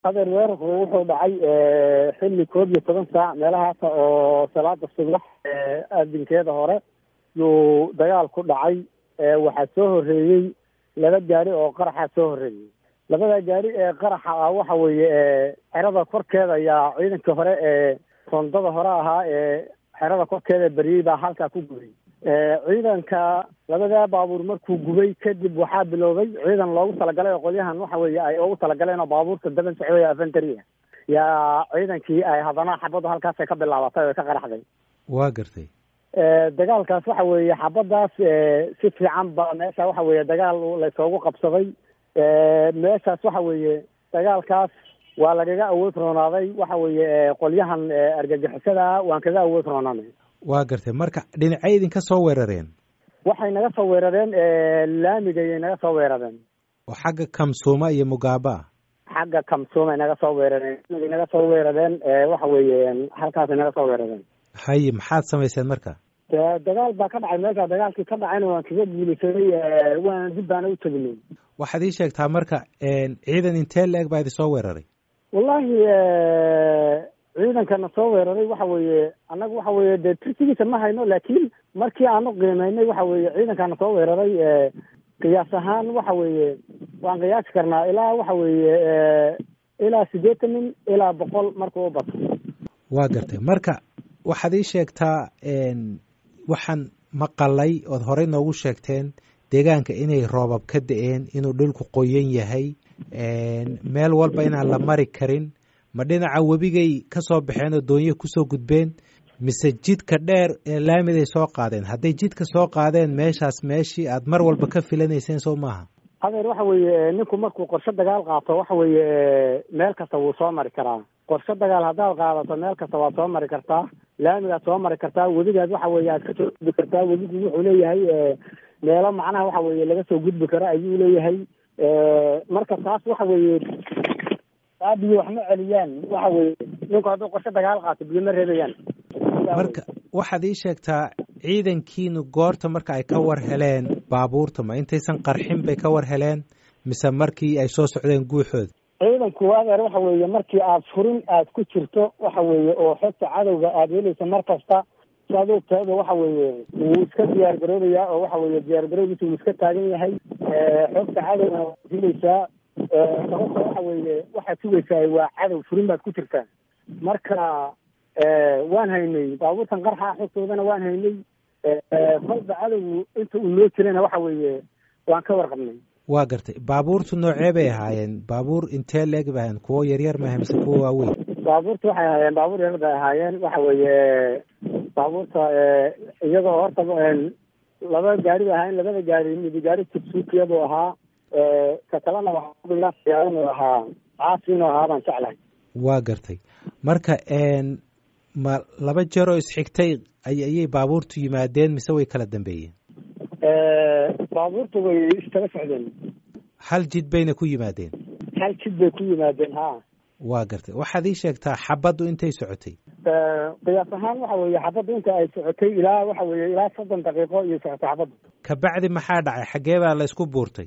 adeer weerarku wuxuu dhacay xilli koob iyo toban saac meelahaasa oo salaada subax aadinkeeda hore yuu dagaal ku dhacay waxaa soo horreeyey laba gaari oo qaraxa soo horreeyey labada gaari ee qaraxa ah waxa weeye xerada korkeeda ayaa ciidankii hore ee rondada hore ahaa ee xerada korkeeda beriyey baa halkaa ku gubay ciidanka labadaa baabuur markuu gubay kadib waxaa biloobay ciidan loogu talagalay oo qolyahan waxa weeye ay ugu talagaleen oo baabuurta daban socday afantaria yaa ciidankii ay haddana xabaddu halkaasay ka bilaabatay oo ka qaraxday waa gartay dagaalkaas waxa weeye xabaddaas si fiican ba meesha waxa weeye dagaal laysoogu qabsaday meeshaas waxa weeye dagaalkaas waa lagaga awood roonaaday waxa weeye qolyahan argagixisada waan kaga awood roonaanay waa gartay marka dhinacay idinka soo weerareen waxay naga soo weerareen laamigayay naga soo weerareen oo xagga kamsuuma iyo mugaaba xagga kamsuumay naga soo weerareen naga soo weerareen waxa weeye halkaasay naga soo weerareen haye maxaad samayseen marka dagaal baa ka dhacay meesha dagaalkii ka dhacayna waan kaga guulaysaday waan dib baana u teginay waxaad ii sheegtaa marka ciidan intee la-eg baa idin soo weeraray wallahi ciidankana soo weeraray waxa weeye annaga waxa weeye dee tirsigiisa ma hayno laakiin markii aanu qiimeynay waxa weeye ciidankana soo weeraray qiyaas ahaan waxa weeye waan qiyaasi karnaa ilaa waxa weeye ilaa siddeetan nin ilaa boqol markuu u bato waa gartay marka waxaad ii sheegtaa waxaan maqalay ood horey noogu sheegteen deegaanka inay roobab ka da-een inuu dhulku qoyan yahay meel walba inaan la mari karin ma dhinaca webigay ka soo baxeen oo doonyo kusoo gudbeen mise jidka dheer ee laamiday soo qaadeen hadday jidka soo qaadeen meeshaas meeshii aad mar walba ka filanayseen soo maaha adeer waxa weeye ninku markuu qorshe dagaal qaato waxa weeye meel kasta wuu soo mari karaa qorshe dagaal haddaad qaadato meel kasta waad soo mari kartaa laamigaad soo mari kartaa webigaad waxa weeye aad kasoo gudbi kartaa webigu wuxuu leeyahay meelo macnaha waxa weeye laga soo gudbi karo ayuu leeyahay marka taas waxa weeye taa biyo wax ma celiyaan waxa weeye ninku hadduu qorshe dagaal qaato biyo ma reebayaan marka waxaad ii sheegtaa ciidankiinu goorta marka ay ka war heleen baabuurta ma intaysan qarxin bay ka war heleen mise markii ay soo socdeen guuxooda ciidanku adeer waxa weeye markii aad furin aad ku jirto waxa weeye oo xogta cadowga aada helaysa mar kasta saadogtaada waxa weeye wuu iska diyaar garoobayaa oo waxa weeye diyaar garoobiisa wuu iska taagan yahay xogta cadowga waad helaysaa sababta waxa weeye waxaad sugaysaa waa cadow furin baad ku jirtaa marka waan haynay baabuurtan qarxa xogtoodana waan haynay kolba cadowgu inta uu noo jirana waxa weeye waan ka warqabnay waa gartay baabuurtu noocee bay ahaayeen baabuur intee leeg bay ahayen kuwo yaryar maaha mise kuwo waaweyn baabuurta waxay ahaayeen baabuur yar bay ahaayeen waxa weeye baabuurta iyagoo horta laba gaari bay ahaayeen labada gaari midi gaari tibsuukiyaduu ahaa ka kalena waxaainuu ahaa caasi inuu ahaa baan jeclahay waa gartay marka ma laba jeeroo isxigtay ayay baabuurtu yimaadeen mise way kala dambeeyeen baabuurta way iskala socdeen hal jid bayna ku yimaadeen hal jid bay ku yimaadeen ha waa gartay waxaad ii sheegtaa xabaddu intay socotay qiyaas ahaan waxa weeye xabaddu inta ay socotay ilaa waxa weeye ilaa soddon daqiiqo iyo socotay xabaddu kabacdi maxaa dhacay xaggee baa la isku buurtay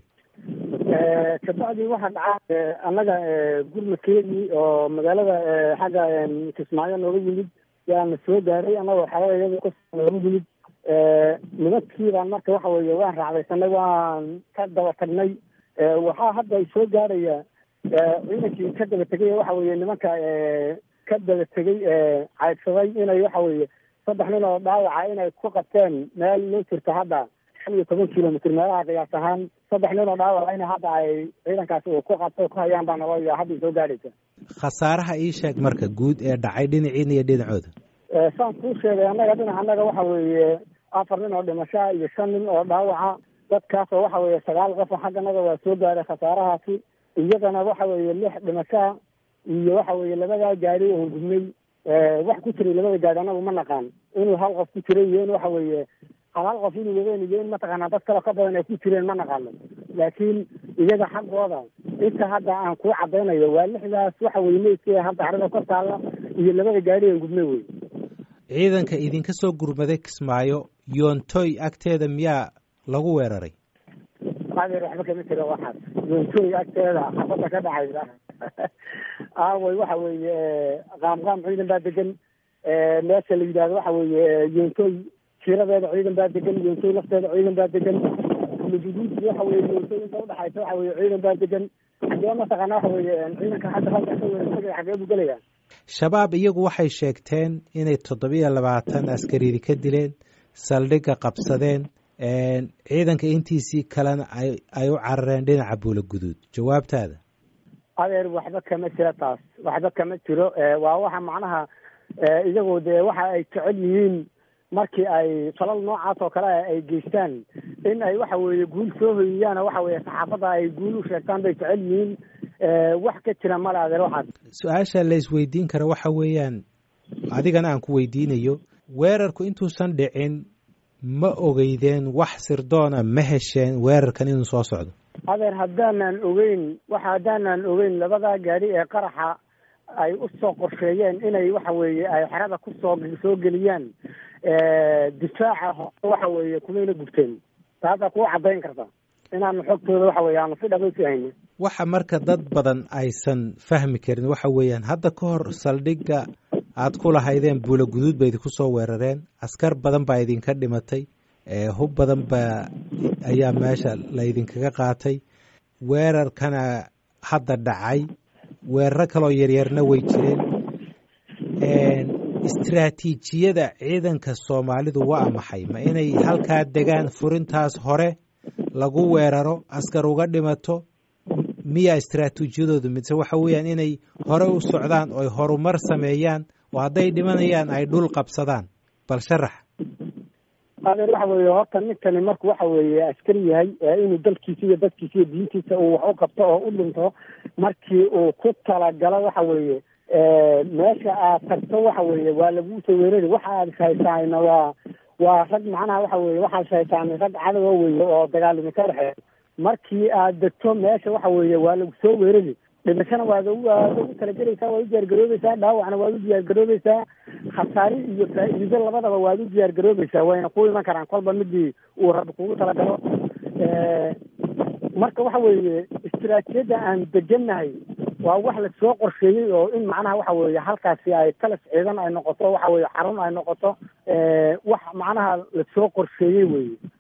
kabacdi waxaa dhacay annaga gurmadkeedii oo magaalada xagga kismaayo nooga yimid yaana soo gaaray annagoo xalada iyada ka nooga yimid nimankii baan marka waxa weeye waan raacdaysanay waan ka daba tagnay waxaa hadda ay soo gaaraya ciidankii ka daba tegay waxa weeye nimanka ka daba tegay caydsaday inay waxa weeye saddex nin oo dhaawaca inay ku qabteen meel loo jirto hadda shan iyo toban kilomitr meelaha qiyaas ahaan saddex nin oo dhaawaca in hadda ay ciidankaasi uu ku qabto ku hayaan baa nalo hadda soo gaadhaysa khasaaraha ii sheeg marka guud ee dhacay dhinaciina iyo dhinacooda saan kuu sheegay annaga dhinac annaga waxa weeye afar nin oo dhimashaa iyo shan nin oo dhaawaca dadkaasoo waxa weeye sagaal qofo xagganaga waa soo gaaray khasaarahaasi iyadana waxa weeye lix dhimashaa iyo waxa weeye labadaa gaari oon gudnay wax ku jiray labada gaari anagu ma naqaan inuu hal qof ku jiray iyo in waxa weeye hal hal qof inuu wadeen iyo in mataqaanaa dad kale ka badan ay ku jireen ma naqaano laakiin iyaga xaggooda inta hadda aan kuu cadaynayo waa lixdaas waxa weye meydkii hadda xarada kor taalla iyo labada gaari oon gudnay wey ciidanka idinka soo gurmaday kismaayo yoontoy agteeda miyaa lagu weeraray adeer waxba kama jiro waxaas yoontoy agteeda xabadda ka dhacaysa aaway waxa weeye qaamqaam ciidan baa degan meesha la yidhahdo waxa weeye yoontoy jiradeeda ciidan baa degan yoontoy lafteeda ciidan baa degan luguduud waxa weye yoontoy inta udhaxaysa waxa weye ciidan baa degan xagee mataqaana waxa weeye ciidanka hadda halka ka weerartagaya xagee buu gelaya shabaab iyagu waxay sheegteen inay toddobiyo labaatan askaridi ka dileen saldhigga qabsadeen ciidanka intiisii kalena ay ay u carareen dhinaca buula guduud jawaabtaada adeer waxba kama jiro taas waxba kama jiro waa waxa macnaha iyagoo dee waxa ay jecel yihiin markii ay falal noocaas oo kale ay geystaan in ay waxa weeye guul soo hoyiyaan waxa weeye saxaafadda ay guul u sheegtaan bay jecel yihiin wax ka jira male adeer waxaas su-aasha la isweydiin kara waxa weeyaan adigana aan ku weydiinayo weerarku intuusan dhicin ma ogeydeen wax sirdoona ma hesheen weerarkan inuu soo socdo adeer haddaanan ogeyn waxa haddaanan ogeyn labadaa gaadhi ee qaraxa ay u soo qorsheeyeen inay waxa weeye ay xerada kusoo soo geliyaan difaaca waxa weeye kumayna gubteen taasaa kuu caddayn karta inaanu xogtooda waxa weye aanu si dhaqaysi hayni waxa marka dad badan aysan fahmi karin waxa weeyaan hadda ka hor saldhigga aad ku lahaydeen buula guduud ba idinku soo weerareen askar badan baa idinka dhimatay hub badan baa ayaa meesha laydinkaga qaatay weerarkana hadda dhacay weeraro kaloo yaryarna way jireen istraatiijiyada ciidanka soomaalidu waa maxay ma inay halkaa degaan furintaas hore lagu weeraro askar uga dhimato miyaa istraatiijiyadoodu mise waxa weeyaan inay hore u socdaan oy horumar sameeyaan oo hadday dhimanayaan ay dhul qabsadaan bal sharax adeer waxa weeye horta ninkani marku waxa weeye askari yahay inuu dalkiisa iyo dadkiisa iyo diintiisa uu wax u qabto oo u dhinto markii uu ku talagalo waxa weeye meesha aad tagto waxa weeye waa laguu soo weerari waxa aad shaysaayna waa waa rag macnaha waxa weye waxaad shaysaanay rag cadowa weye oo dagaalimi ka dhexeeyo markii aad degto meesha waxa weeye waa lagu soo weerari dhimashana waad waad ugu talagelaysaa waad u diyaargaroobeysaa dhaawacna waad u diyaargaroobeysaa khasaari iyo faa-iido labadaba waad u diyaargaroobeysaa wayna ku iman karaan kolba midii uu rabbi kugu talagalo marka waxa weeye istiraatijiyadda aan degannahay waa wax lasoo qorsheeyey oo in macnaha waxa weeye halkaasi ay kalas ciidan ay noqoto waxa weeye xarun ay noqoto wax macnaha lasoo qorsheeyey weye